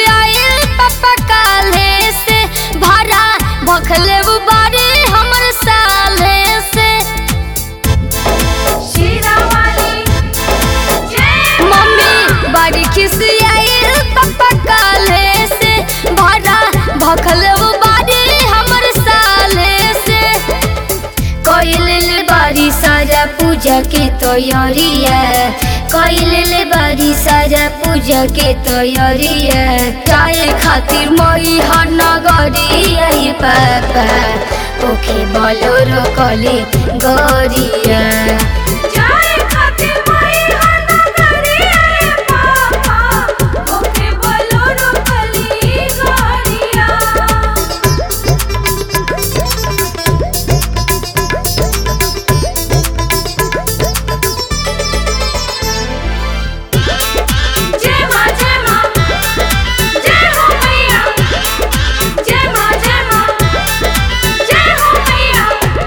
आइल पापा काले से भाड़ा भखले बारे हमर साले से मम्मी बड़ी खिसी आइल पापा काले से भाड़ा भखले बारे हमर साले से कइले बारी सारा पूजा के तैयारिया कइले बारी सारा पूजा के तैयारिया चाहे खातिर मई हर नगरिया ये पापा ओखे बोलोरो कले गरिया जय मां जय मां जय हो मैया जय मां जय मां जय हो मैया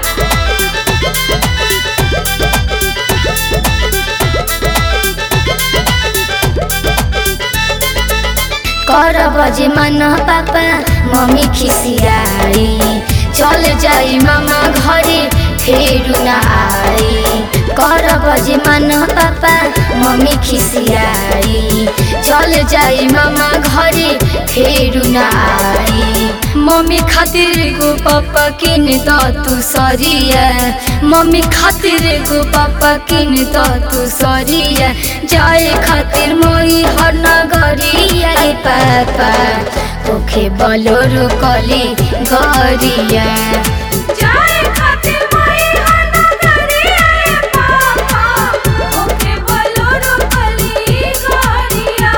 कर बजे मन पापा मम्मी खिसियाई चल जाई मामा घरे फेरू न आई कर बजे मन पापा मम्मी खिसियाई चल जाई मामा घरे फेरू न आई मम्मी खातिर गो पापा किन द तू सरिया मम्मी खातिर गो पापा किन द तू सरिया जाए खातिर मोई हर नगरिया रे पापा ओखे बलोरो कले गरिया जय खातिर माई हना करे आए पापा ओके बोलोरो कली गरिया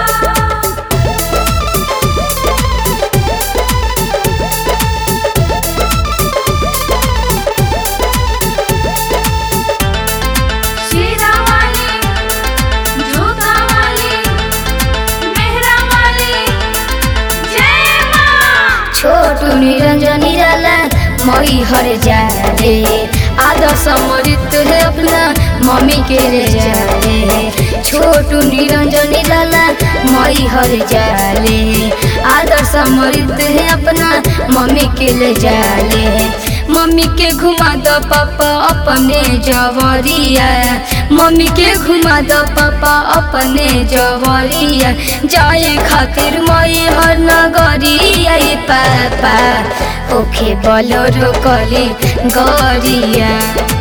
शीरा वाली जोधा वाली मेहरा वाली जय मां छोटू निरंजन निराला मई हर जाले आधा समरित है अपना मम्मी के ले जाले छोटू निरंजन निराला मई हर जाले आधा समरित है अपना मम्मी के ले जाले मम्मी के घुमा दो पापा अपने जवरिया मम्मी के घुमा दो पापा अपने जवरिया जाए खातिर मई हर नगरिया ये पापा ओखे बलोरो कले गरिया